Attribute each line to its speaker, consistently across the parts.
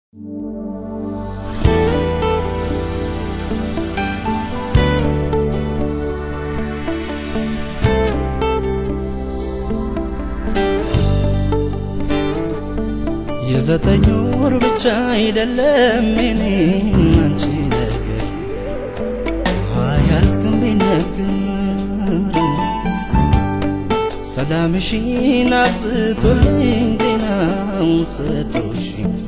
Speaker 1: የዘጠኝ ወር ብቻ አይደለም የኔ አንቺ ነገር አያልቅም ቢነገር ሰላምሽን አብዝቶልኝ ጤናውን ሰጥቶሽ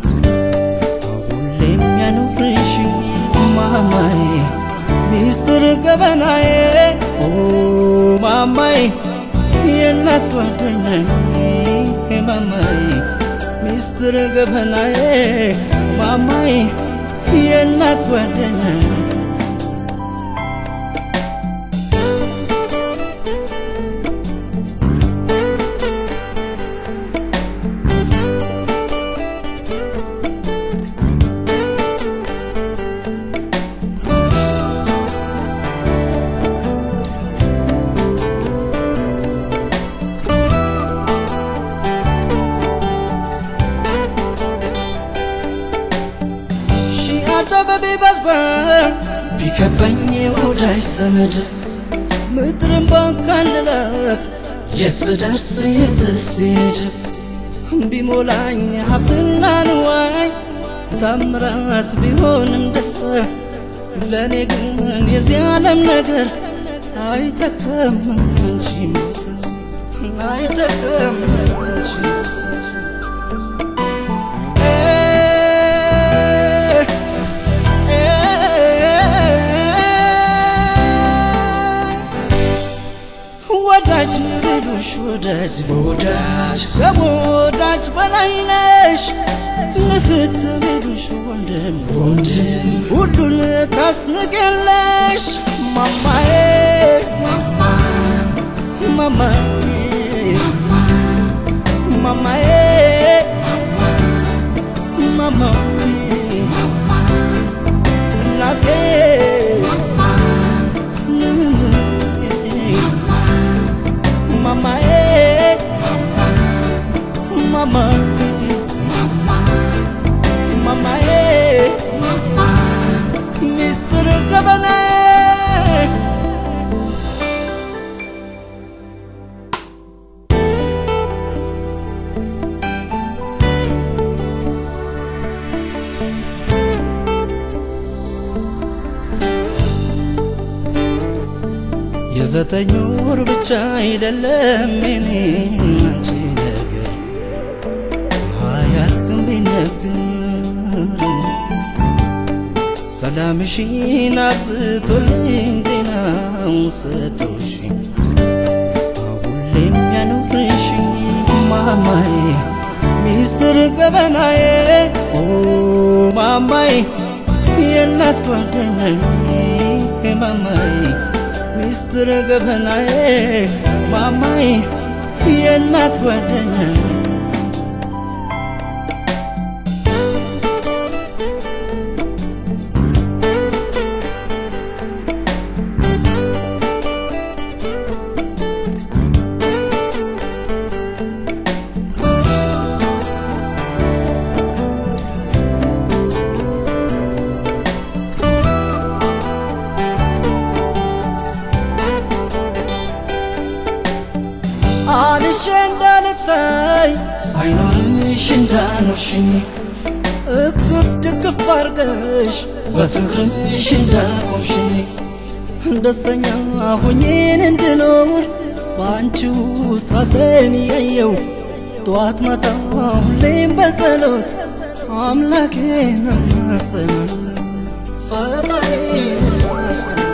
Speaker 1: ሁሌም ያኖርሽ ማማዬ ሚስጥር ገበናዬ ኦ ማማዬ የእናት ጓደኛዬ ማማዬ ሚስጥር ገበናዬ ማማዬ የእናት ጓደኛዬ አጀበ ቢበዛ ቢከበኝ ወዳጅ ዘመድ ምድርን ባካልላት የት ብደርስ የትስ ብሄድ ቢሞላኝ ሀብትና ንዋይ ታምራት ቢሆንም ደስታ ለእኔ ግን የዚህ ዓለም ነገር አይጠቅም አንቺ ሞት አይጠቅም አንቺ ሞት ወዳጅ ልሉሽ ወዳጅ ወዳጅ ከወዳጅ በላይ ነሽ እህት ልሉሽ ወንድም ወንድም ሁሉን ታስንቅለሽ ማማዬ ማማዬ ማማዬ ማማዬ እናቴ mamae mama mamae Mr. Governor የዘጠኝ ወር ብቻ አይደለም የኔ አንቺ ነገር አያልቅም ቢነገር ሰላምሽን አብዝቶልኝ ጤናውን ሰጥቶሽ ሁሌም ያኖርሽ ማማዬ ሚስጥር ገበናዬ ኦ ማማዬ የእናት ጓደኛዬ ማማዬ ሚስጥር ገበናዬ ማማዬ የእናት ጓደኛዬ አንሼ እንዳልታይ ሳይኖርሽ እንዳኖርሽኝ እቅፍ ድግፍ አርገሽ በፍቅርሽ እንዳቆምሽኝ ደስተኛ ሆኜን እንድኖር በአንቺ ውስጥ ራሴን እያየው ጠዋት ማታ ሁሌም በጸሎት አምላኬን እማጸናለሁ ፈጣሪን እማጸናለሁ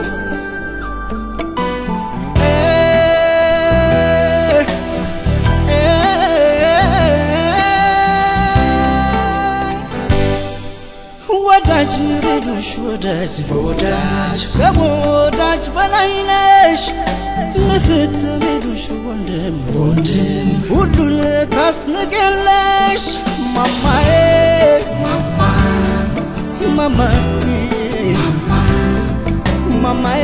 Speaker 1: ወዳጅ ልሉሽ ወዳጅ ወዳጅ ከወዳጅ በላይ ነሽ እህት ልሉሽ ወንድም ወንድም ሁሉን ታስንቅለሽ ማማዬ ማማዬ ማማዬ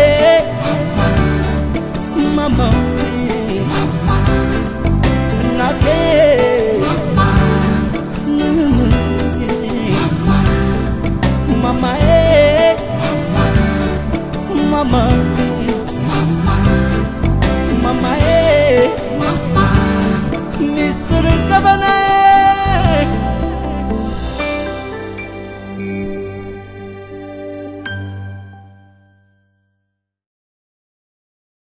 Speaker 1: ማማዬ እናቴ ማማ ማማ ማማዬ ማማ ሚስጥር ገበናዬ